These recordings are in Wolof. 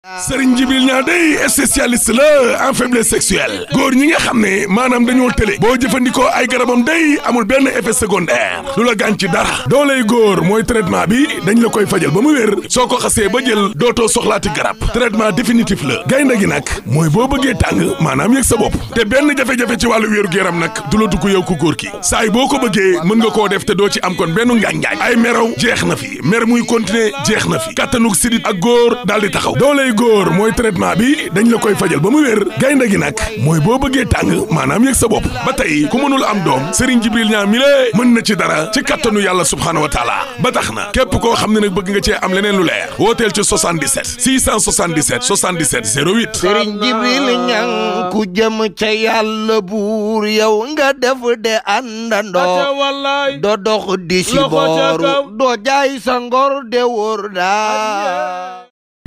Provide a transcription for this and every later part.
Serigne Djibril Niang day spécialiste la en faiblesse sexuelle góor ñi nga xam ne maanaam dañoo tële boo jëfandikoo ay garabam day amul benn effet secondaire du la gaañ ci dara dooley góor mooy traitement bi dañ la koy fajal ba mu wér soo ko xasee ba jël dootoo soxlaati garab traitement définitif la gaynde gi nag mooy boo bëggee tàng maanaam yëg sa bopp te benn jafe-jafe ci wàllu wéeru yaram nag du la dugg yow ku góor ki saa yi boo ko bëggee mën nga koo def te doo ci am kon benn ngaañ-ngaañ ay meraw jeex na fi mer muy continuer jeex na fi kattanug sidit ak góor daal di taxaw dooley góor mooy traitement bi dañ la koy fajal ba mu wér gaynde gi nag mooy boo bëggee tàng maanaam yëg sa bopp ba tey ku mënul am doom Serigne Djibril Niang mi lée mën na ci dara ci kattanu yàlla subhaanahu wa taala ba tax na képp koo xam ne nag bëgg nga cee am leneen lu leer wooteel ci 77 677 77 08 Serigne Djibril Niang ku jëm ca yàlla buur yow nga def de àndandoo wallaay do dox di si Loxo ca kaw. booru doo jaay sa ngor de wóor daa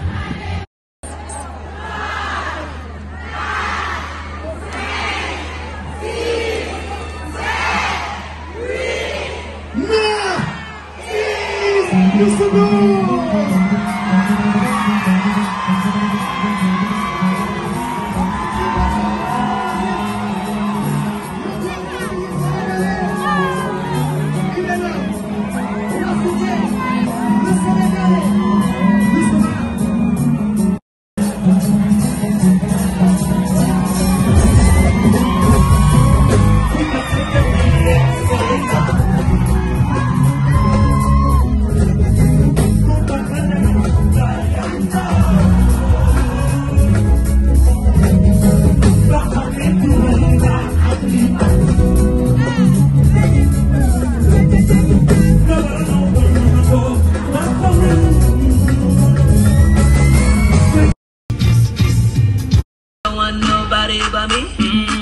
don't want nobody but me.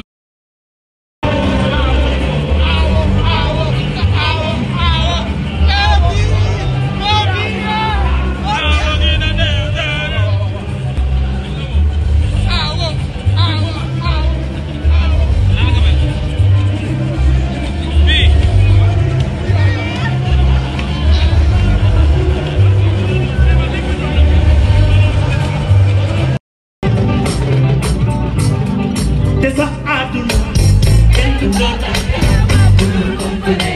te sax àdduna kenn du doon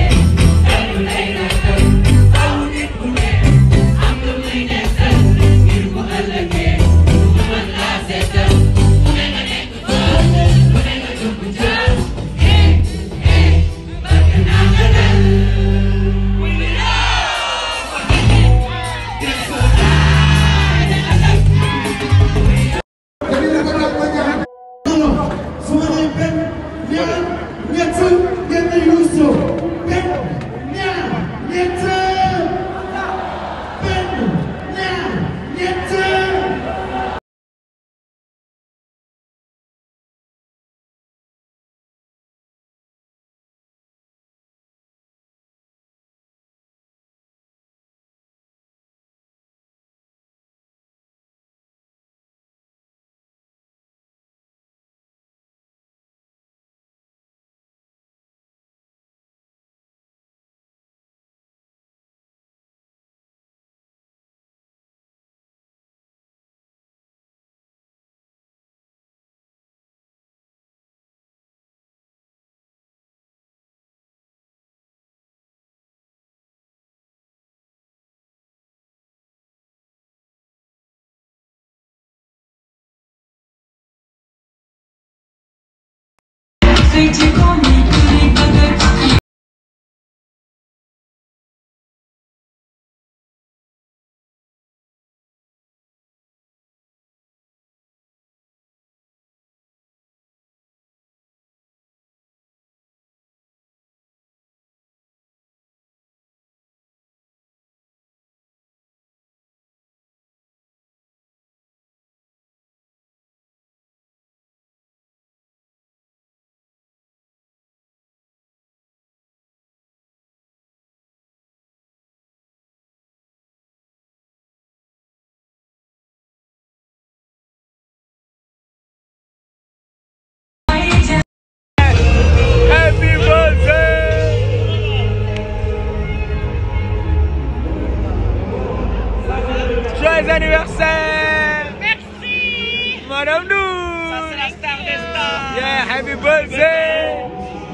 Happy birthday!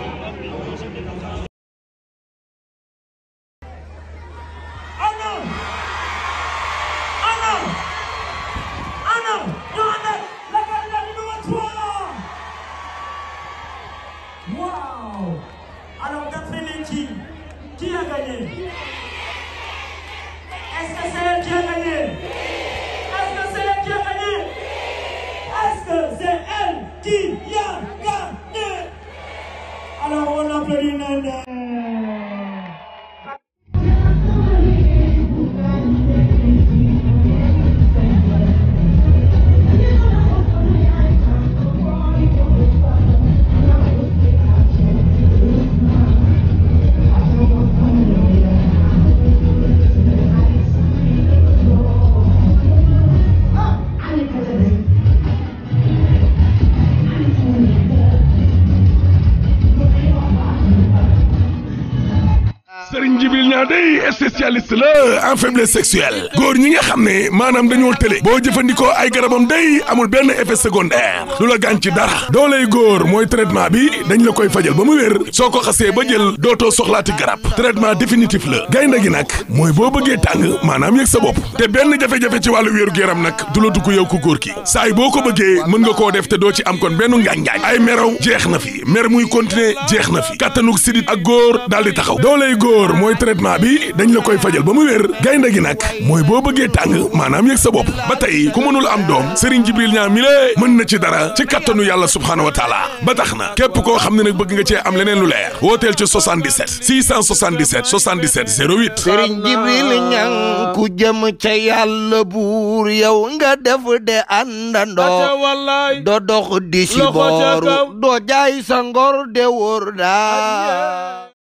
Anna! Anna! Anna! Johanna! La candidate numéro 3! Wow! Alors, d'après les qui, qui a gagné? Est-ce que c'est elle qui a gagné? Est-ce que c'est elle qui a gagné? Est-ce que c'est elle qui a gagné? Alors, on applaudit Nana. Serigne Djibril Niang day spécialiste la en faiblesse sexuelle góor ñi nga xam ne maanaam dañoo tële boo jëfandikoo ay garabam day amul benn effet secondaire lu la gaañ ci dara dooley góor mooy traitement bi dañ la koy fajal ba mu wér soo ko xasee ba jël dootoo soxlaati garab traitement définitif la gaynde gi nag mooy boo bëggee tàng maanaam yëg sa bopp te benn jafe-jafe ci wàllu wéeru yaram nag du la dugg yow ku góor ki saay boo ko bëggee mën nga koo def te doo ci am kon benn ngaañ-ngaañ ay meraw jeex na fi mer muy continuer jeex na fi kattanug sidit ak góor daal di taxaw dooley góor mooy traitement bi dañ la koy fajal ba mu wér gaynde gi nag mooy boo bëggee tàng maanaam yëg sa bopp ba tey ku mënul am doom Serigne Jibril Niang mi lée mën na ci dara ci kattanu yàlla subhaanahu wa taala ba tax na képp koo xam ne nag bëgg nga cee am leneen lu leer wooteel ci 77 677 77 08 Sëriñ Jibril Ñang ku jëm ca yàlla buur yow nga def de àndandoo wallaay do dox di si Loxo ca kaw. booru doo jaay sa ngor de wóor daa